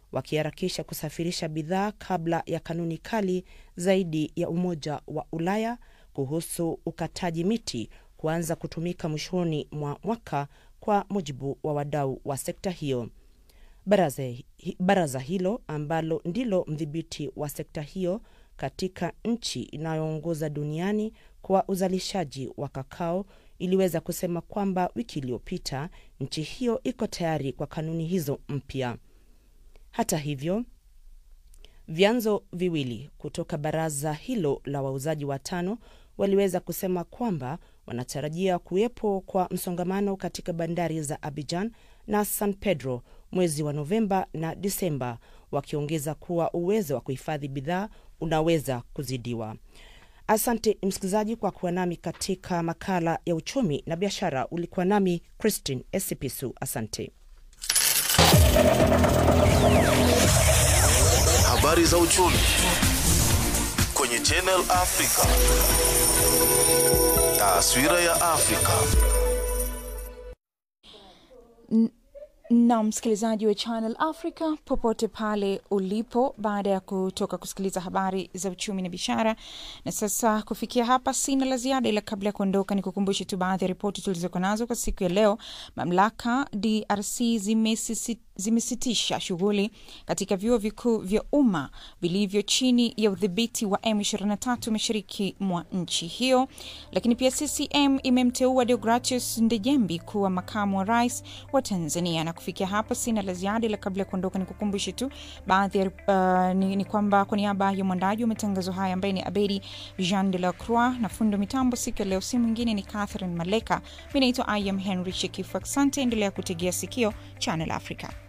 wakiharakisha kusafirisha bidhaa kabla ya kanuni kali zaidi ya Umoja wa Ulaya kuhusu ukataji miti kuanza kutumika mwishoni mwa mwaka, kwa mujibu wa wadau wa sekta hiyo. Baraza, baraza hilo ambalo ndilo mdhibiti wa sekta hiyo katika nchi inayoongoza duniani kwa uzalishaji wa kakao iliweza kusema kwamba wiki iliyopita nchi hiyo iko tayari kwa kanuni hizo mpya. Hata hivyo, vyanzo viwili kutoka baraza hilo la wauzaji watano waliweza kusema kwamba wanatarajia kuwepo kwa msongamano katika bandari za Abidjan na San Pedro mwezi wa Novemba na Disemba, wakiongeza kuwa uwezo wa kuhifadhi bidhaa unaweza kuzidiwa. Asante msikilizaji kwa kuwa nami katika makala ya uchumi na biashara. Ulikuwa nami Christine Esipisu, asante. Habari za uchumi kwenye Channel Africa. Taswira ya Afrika. na msikilizaji wa Channel Africa popote pale ulipo, baada ya kutoka kusikiliza habari za uchumi na biashara. Na sasa kufikia hapa, sina la ziada, ila kabla ya kuondoka, ni kukumbushe tu baadhi ya ripoti tulizokuwa nazo kwa siku ya leo. Mamlaka DRC zimesisi zimesitisha shughuli katika vyuo vikuu vya umma vilivyo chini ya udhibiti wa M23 mashariki mwa nchi hiyo. Lakini pia CCM imemteua Deogratius Ndejembi kuwa makamu wa rais wa Tanzania. Na kufikia hapa sina la ziada, ila kabla ya kuondoka nikukumbushe tu baadhi ya uh, ni, ni kwamba kwa niaba ya mwandaji wa matangazo haya ambaye ni Abedi Jean de la Croix na fundo mitambo siku ya leo, si mwingine ni Catherine Maleka. Mi naitwa I am Henry Shekifu. Asante, endelea kutegea sikio Channel Africa.